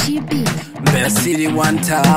GB. Mbeya City one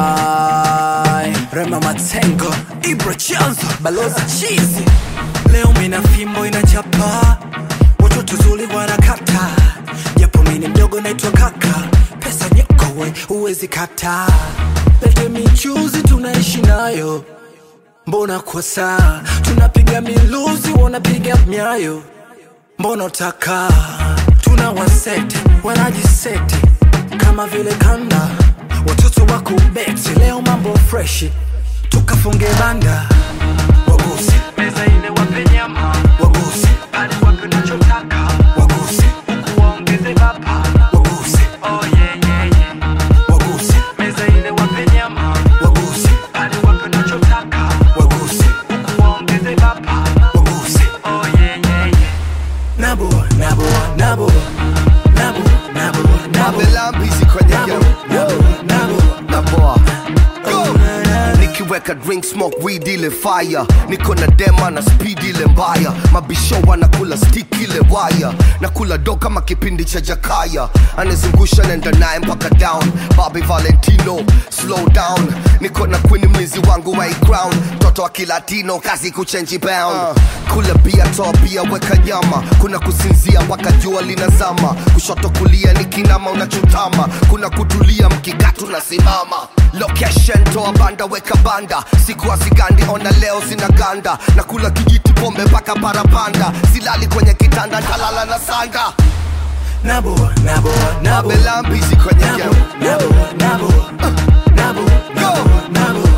time Rema Matengo Ibra Chanzo Balozi Chizi Leo mina fimbo inachapa Watoto zuli wanakata Japo mini mdogo naitwa kaka Pesa nyoko we huwezi kata Lete michuzi tunaishi nayo Mbona kwa saa Tunapiga miluzi wanapiga myayo Mbona utaka Tuna wasete wanajiseti Kama vile kanda Watoto wako beti Leo mambo freshi Tukafunge banda Waguse meza ile wape nyama Waguse pale wape unachotaka Waguse huku waongeze bapa Waguse oh yeah yeah yeah Waguse meza ile wape nyama Waguse pale wape unachotaka Waguse huku waongeze bapa Waguse oh yeah yeah yeah Nabo Nabo Nabo Nabo Nabo Nabo Mabelambizi kwenye Nabo game Nabo Nabo na boa Go! nikiweka drink smoke weed ile fire niko na dema na speed ile mbaya mabisho wanakula stick ile waya nakula do kama kipindi cha jakaya anazungusha nenda naye mpaka down Bobby Valentino slow down niko na queen mlizi wangu wa crown toto wa kilatino kazi kuchenji bound kula bia toa bia weka nyama kuna kusinzia mpaka jua linazama kushoto kulia nikinama unachutama kuna kutulia mkikatu nasimama location toa banda weka banda siku azigandi ona leo zina ganda na kula kijiti pombe mpaka parapanda silali kwenye kitanda ntalala na sanda Nabo Nabo Nabo belambizi kwenye Nabo game Nabo Nabo Nabo Go! Nabo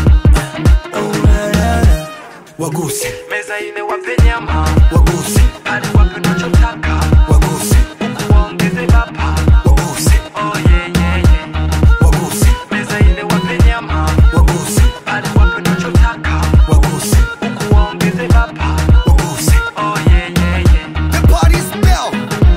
Oh, na, na, na. Waguse meza ile wape nyama Waguse pale wape unachotaka Waguse huku waongeze bapa Waguse oh yeah yeah yeah Waguse meza ile wape nyama Waguse pale wape unachotaka Waguse huku waongeze bapa Waguse oh yeah yeah yeah the party's bell